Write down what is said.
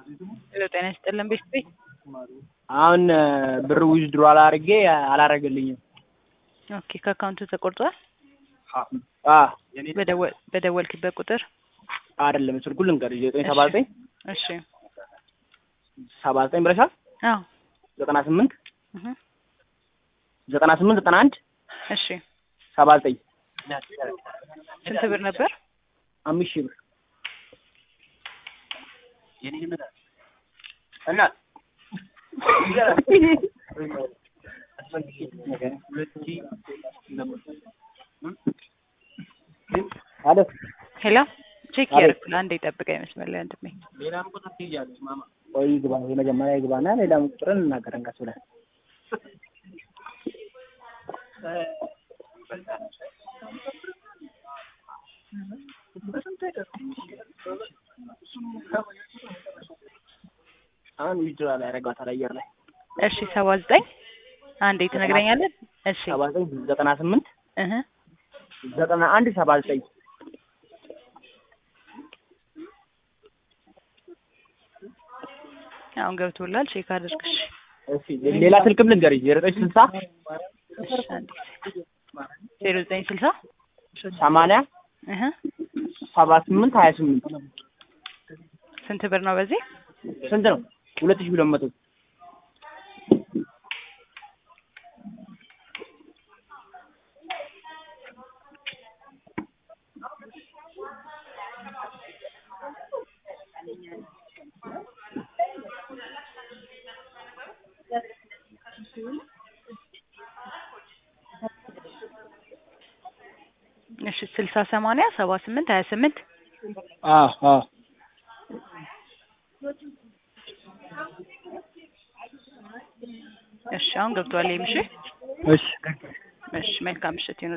ሄሎ ጤና ይስጥልን ቤት ቤት አሁን ብር ዊዝድሮ አላርጌ አላረገልኝም። ኦኬ ከአካውንቱ ተቆርጧል። አ በደወል- በደወልክበት ቁጥር አይደለም ስልኩን ልንገርሽ ዘጠኝ ሰባ ዘጠኝ እሺ ሰባ ዘጠኝ ብለሻል። አዎ ዘጠና ስምንት እህ ዘጠና ስምንት ዘጠና አንድ እሺ ሰባ ዘጠኝ ስንት ብር ነበር? አምስት ሺህ ብር እና አለ ሄሎ ቼክ አቤት። ያደርኩ አንዴ ጠብቀኝ መስመር ላይ ወንድሜ ቆይ ግባ የመጀመሪያ ግባና ሌላ ቁጥርን እናገረን ቀስ ብለን አሁን ዊዝድሮ ላይ ያደረጋታል አየር ላይ እሺ ሰባ ዘጠኝ አንዴ ትነግረኛለህ? እሺ ሰባ ዘጠኝ ዘጠና ስምንት እህ ዘጠና አንድ ሰባ ዘጠኝ አሁን ገብቶላል። ቼክ አድርግሽ። እሺ ሌላ ስልክም ልንገርሽ ዜሮ ዘጠኝ ስልሳ እሺ አንዴ ዜሮ ዘጠኝ ስልሳ ሰማንያ እህ ሰባ ስምንት ሀያ ስምንት ስንት ብር ነው በዚህ? ስንት ነው? ሁለት ሺህ ሁለት መቶ እሺ ስልሳ ሰማንያ ሰባ ስምንት ሀያ ስምንት አዎ አዎ እሺ አሁን ገብቷል። ይሄም እሺ እሺ እሺ መልካም ምሽት ይሁን።